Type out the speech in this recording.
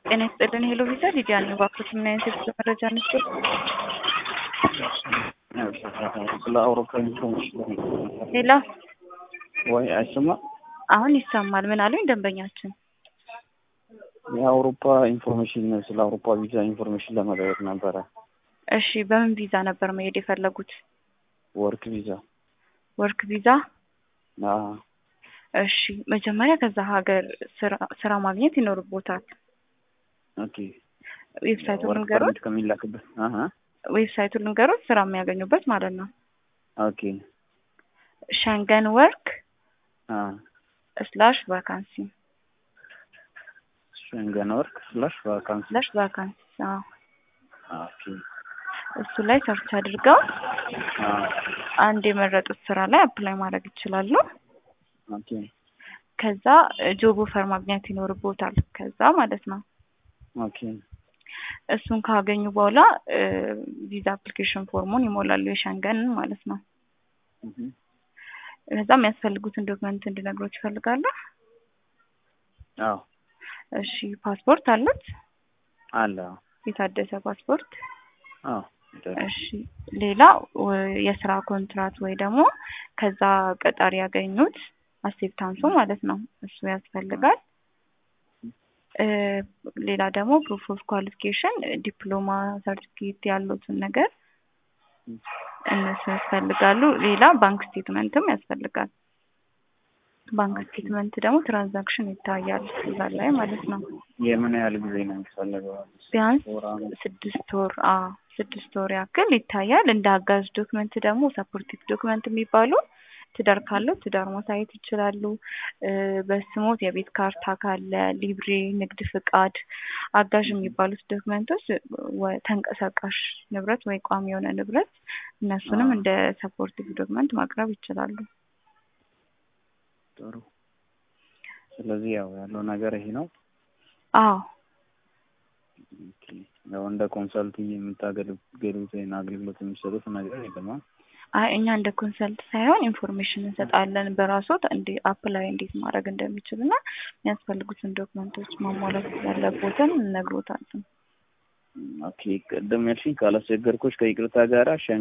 ጤና ይስጥልን ሄሎ ቪዛ ሊዲያ ነኝ። እባክዎት ምን አይነት የጉዞ መረጃ እንስጥ? ስለ አውሮፓ ኢንፎርሜሽን ሄሎ ወይ አይሰማ አሁን ይሰማል። ምን አሉኝ ደንበኛችን? የአውሮፓ ኢንፎርሜሽን ስለ አውሮፓ ቪዛ ኢንፎርሜሽን ለመጠየቅ ነበረ። እሺ በምን ቪዛ ነበር መሄድ የፈለጉት? ወርክ ቪዛ። ወርክ ቪዛ? አዎ። እሺ መጀመሪያ ከዛ ሀገር ስራ ስራ ማግኘት ይኖርቦታል። ኦኬ። ዌብሳይቱን ወርክ ልንገሮት? ፐርሚት ከሚላክበት አሀ ዌብሳይቱን ልንገሮት ስራ የሚያገኙበት ማለት ነው። ኦኬ። ሸንገን ወርክ አ ስላሽ ቫካንሲ ሸንገን ወርክ ስላሽ ቫካንሲ ስላሽ ቫካንሲ አዎ። ኦኬ። እሱ ላይ ሰርች አድርገው አ አንድ የመረጡት ስራ ላይ አፕላይ ማድረግ ይችላሉ። ኦኬ። ከዛ ጆብ ኦፈር ማግኘት ይኖርቦታል። ከዛ ማለት ነው ኦኬ። እሱን ካገኙ በኋላ ቪዛ አፕሊኬሽን ፎርሙን ይሞላሉ፣ የሸንገንን ማለት ነው። እህ ከዛ የሚያስፈልጉትን ዶክመንት እንድነግሮት ይፈልጋሉ። አዎ እሺ ፓስፖርት አሉት? አለ። የታደሰ ፓስፖርት። አዎ እሺ ሌላ ወ- የስራ ኮንትራት ወይ ደግሞ ከዛ ቀጣሪ ያገኙት አክሴፕታንሱ ማለት ነው እሱ ያስፈልጋል። እ ሌላ ደግሞ ፕሩፍ ኦፍ ኳሊፊኬሽን ዲፕሎማ፣ ሰርቲፊኬት ያሉትን ነገር እነሱ ያስፈልጋሉ። ሌላ ባንክ ስቴትመንትም ያስፈልጋል። ባንክ ስቴትመንት ደግሞ ትራንዛክሽን ይታያል እዛ ላይ ማለት ነው። የምን ያህል ጊዜ ነው የሚፈልገው? ቢያንስ ወር አመት? ስድስት ወር አ ስድስት ወር ያክል ይታያል። እንደ አጋዥ ዶክመንት ደግሞ ሰፖርቲቭ ዶክመንት የሚባሉ ትዳር ካለው ትዳር ማሳየት ይችላሉ። እ በስሞት የቤት ካርታ ካለ፣ ሊብሬ፣ ንግድ ፍቃድ፣ አጋዥ የሚባሉት ዶክመንቶች ወ- ተንቀሳቃሽ ንብረት ወይ ቋሚ የሆነ ንብረት እነሱንም አዎ። እንደ ሰፖርቲቭ ዶክመንት ማቅረብ ይችላሉ። ጥሩ። ስለዚህ ያው ያለው ነገር ይሄ ነው። አዎ ኦኬ። ያው እንደ ኮንሰልት የምታገለግሉትን አገልግሎት የሚሰጡት ነገር የለም። አ? አይ እኛ እንደ ኮንሰልት ሳይሆን ኢንፎርሜሽን እንሰጣለን። በራሶት እንዲ አፕላይ እንዴት ማድረግ እንደሚችል እና የሚያስፈልጉትን ዶክመንቶች ማሟላት ያለቦትን እነግሮታለን። ኦኬ። ቅድም ያልሽኝ ካላስቸገርኩሽ ከይቅርታ ጋራ